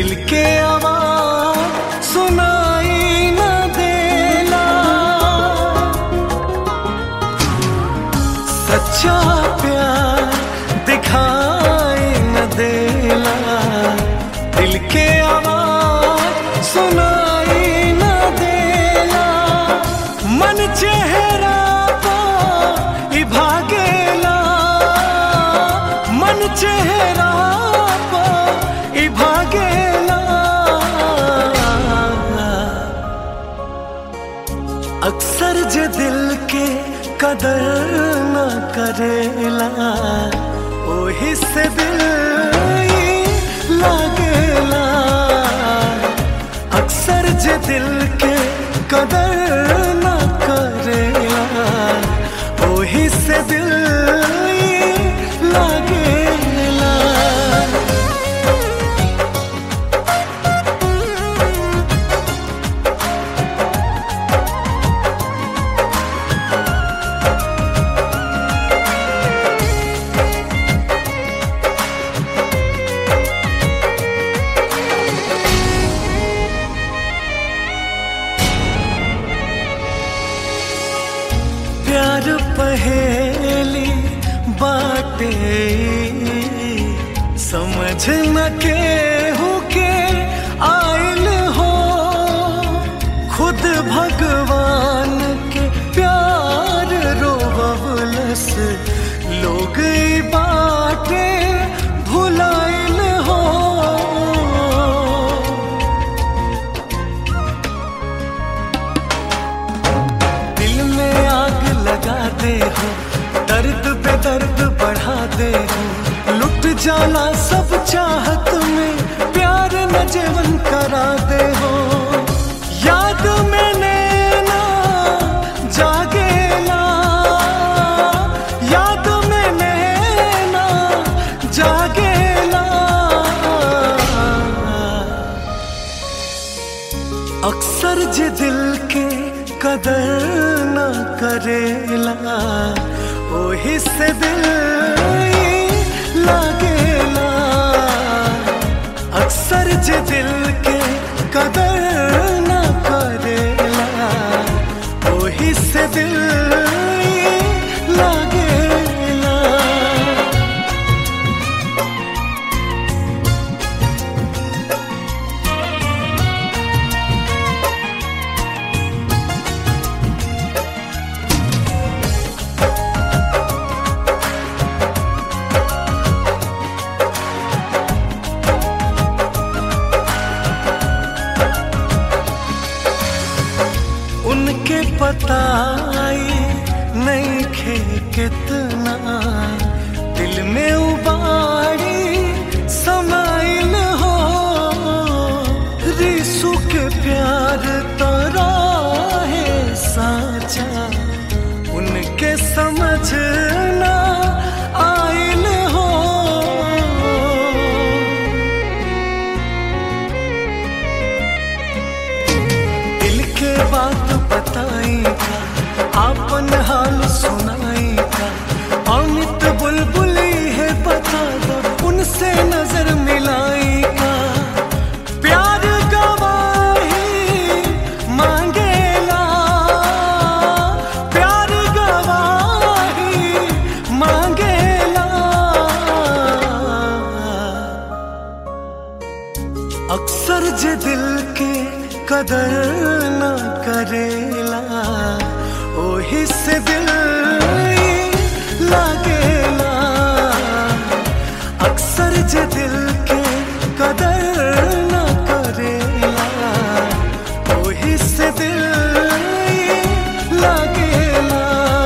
दिल के आवाज सुनाई न देला सच्चा प्यार दिखाई न देला दिल के आवाज सुनाई न देला मन चेहरा पा ई भागेला मन चेहरा पा ई भागेला अक्सर जे दिल के कदर न करेला ओही से दिल ई लागेला अक्सर जे दिल के कदर न करेला ओही से दिल ई लागेला प्यार पहेली बाटे समझ न के हो के आयल हो खुद भगवान के प्यार रोवलस लोग ई बाटे भुलाइल हो दिल में आग लगा दे हो दर्द पे दर्द बढ़ा दे हो लुट जाना सब चाहत में प्यार न जीवन करा दे हो याद में नैना जागेला याद में नैना जागेला अक्सर जे दिल के कदर न करेला ओही से दिल ई लागेला अक्सर जे दिल के कदर न करेला ओही से दिल ई लागेला उनके पताई नहीं खे कितना दिल में उबारी समाइल हो रिसु के प्यार तरा है साचा उनके समझना आइल हो दिल के बात बताई था आपन हाल सुनाई था अमित बुलबुली है बता दो उनसे नजर मिलाई का प्यार गवाही मांगेला प्यार गवाही मांगेला अक्सर जे दिल के कदर न करेला ओही से दिल ई लागेला अक्सर जे दिल के कदर न करेला ओही से दिल ई लागेला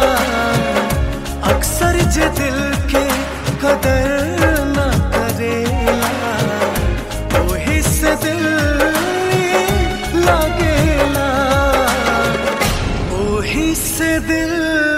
अक्सर जे दिल के कदर न करेला ओही से दिल ई लागेला ओही से दिल